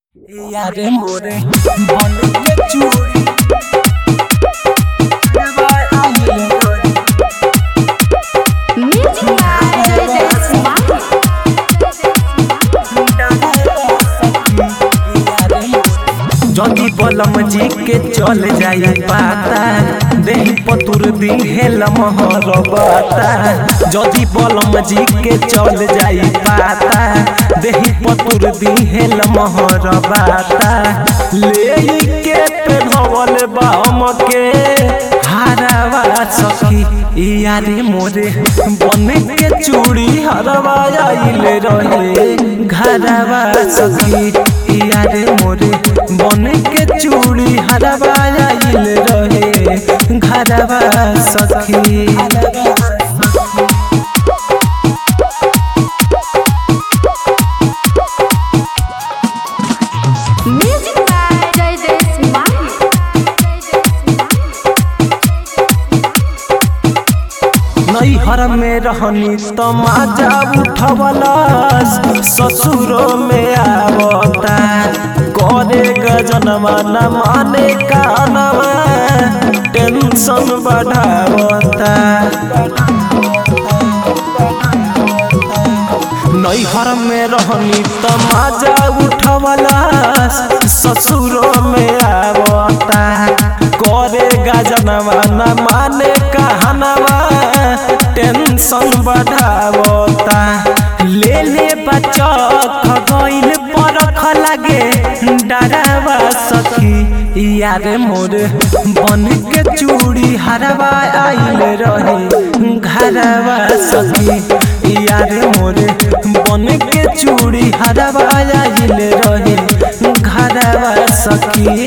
यारे मोरे बन के चूड़ी बाय आइले रे Music by Joseph Smart. जदी बलम जी के चल जाई पाता देही पतुर दी हेल महर बाता जदी बलम जी के चल जाई पाता देही पतुर दी हेल महर बाता ले के पेनवल बाम के हारावा सखी यारे मोरे बन के चूड़ी हरवा आइले रहे घरवा सखी यारे मोरे बन के चूड़ी हरवा आइले रहे घरवा सखी Music by Joseph Smart. नैहर में रहनी तमाजा उठवलस ससुरो में आवता करे गजनवा न माने कानवा टेंशन बढ़ावता नैहर में रहनी तमाजा उठवलस ससुरो में आवता करे गजनवा न माने कहनवा टेंशन बढ़ावता ले ले बच्चा खगैल परख लगे डरावा सखी यारे मोर बन के चूड़ी हरवा आइल रहे घरवा सखी यारे मोर बन के चूड़ी हरवा आइल रहे घरवा सखी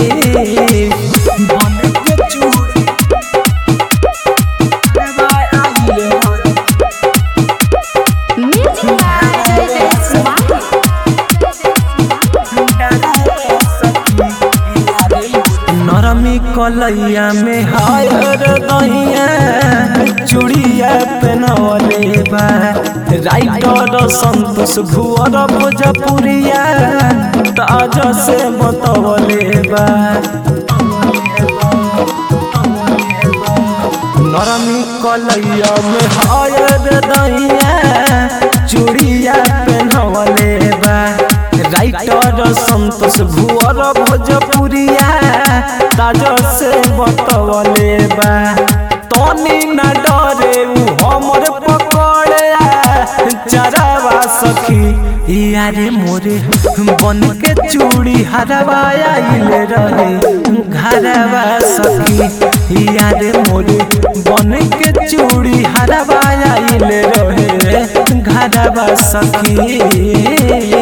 बन के चूड़ी हरवा आइल रहे Music by Joseph Smart. नरमी कलैया में हायर दहिया चूड़िया पेनवले बा राइटर संतोष भुअर भोजपुरिया ताज से बतवले बा नरमी कलैया में हायर दहिया चूड़िया पेनवले बा राइटर संतोष भुअर भोजपुरिया ताज से बतवले बा तनी न डरे उ हमर पकड़े चरावा सखी यारे मोरे बन के चूड़ी हरवा आइल रहे घरवा सखी यारे मोरे बन के चूड़ी हरवा आइल रहे घरवा सखी